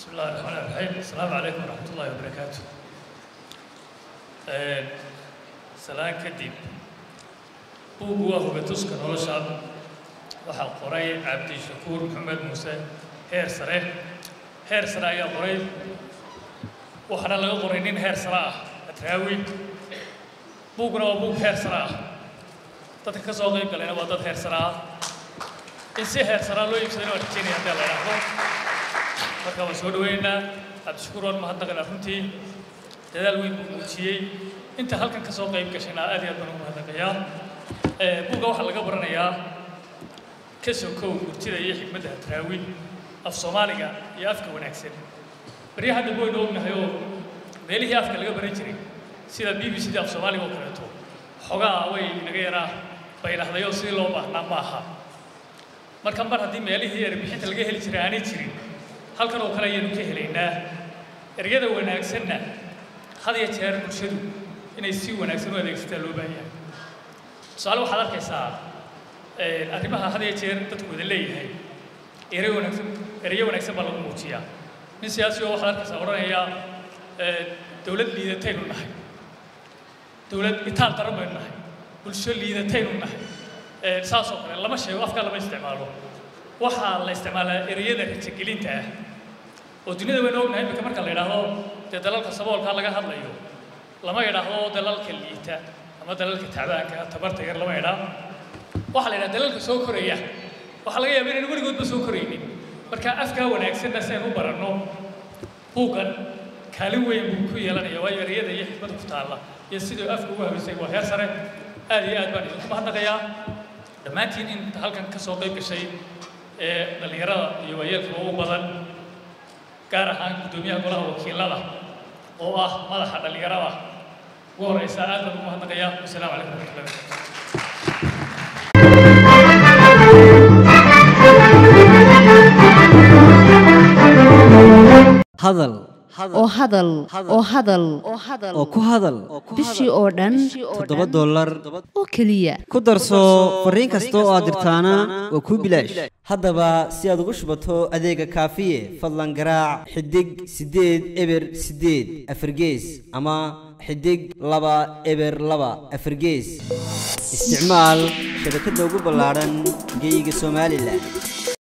بسم الله الرحمن الرحيم السلام عليكم ورحمة الله وبركاته Een, salaan kadib buuggu waa hogatuska nolosha waxaa qoray cabdishakuur maxamed muuse heer sare heer sare ayaa qoray waxaana laga qoray nin heer sare ah atraawi buugguna waa buug heer sare ah dadka ka soo qayb galayna waa dad heer sare ah in si heer saraa loo iibsadayna waa rajeynaya haddii la idhaahdo marka waan soo dhaweynaynaa cabdishakuur waan mahadnaqaynaa runtii dadaal weyn buu muujiyey inta halkan ka soo qayb gashayna aad iyo aad baan ugu mahadnaqayaa buugga waxaa laga baranayaa ka sokow murtida iyo xikmadda hadraawi af soomaaliga iyo afka wanaagsan baryaha dambe waynu ognahay oo meelihii afka laga baran jiray sida b b c da af soomaaliga oo kaleeto xogaa way naga yaraa baylahdayo sidii loo baahnaa ma aha marka mar haddii meelihii erbixinta laga heli jiray aanay jirin halkan oo kale ayaynu ka helaynaa eryada wanaagsanna had iyo jeer bulshadu inay si wanaagsan u adeegsataa loo baahan yahay tusaale waxaad arkaysaa arrimaha had iyo jeer dadku wada leeyahay erey wanaagsan ereyo wanaagsan baa lagu muujiyaa nin siyaasi oo waxaad arkaysaa odhanaya dowlad liidataynu nahay dowlad itaal daran baynu nahay bulsho liidataynu nahay saas oo kale lama sheego afkaa lama isticmaalo waxaa la isticmaalaa ereyada rajagelinta ah oo duniyada waynu ognahay imika marka la yidhaahdo dee dalalka saboolkaa laga hadlayo lama idhaahdo dalalka liita ama dalalka tacbaanka tabarta yar lama idhaa waxaa la yidhaha dalalka soo koraya waxaa laga yaaba inaynu weligoodba soo koraynin marka afkaa wanaagsanna si aynu u baranno buuggan kaalin weyn buu ku yeelanaya waayo ereyada iyo xikmada ku taalla iyo siduu afka ugu habaysay waa heer sare aad iyo aad baan idinku mahadnaqayaa dhammaantiin inta halkan ka soo qayb gashay ee dhallinyarada iyo waayeelka ugu badan gaar ahaan guddoomiyaha golaha wakiilada oo ah madaxa dhallinyarada ugu horeysa aad baan ugu mahadnaqayaa wasalaamu calaykum waraxmatullahi wabarakatu hadal oo hadal oo hadal oo ku hadal bishii oo dhan toddoba dollar oo keliya ku darso fariin kasta oo aad dirtaana waa kuu bilaash haddaba si aad ugu shubato adeega kaafiye fadlan garaac xidig siddeed eber siddeed afargees ama xidig laba eber laba afargees isticmaal shabakadda ugu ballaadhan geeyiga somalilan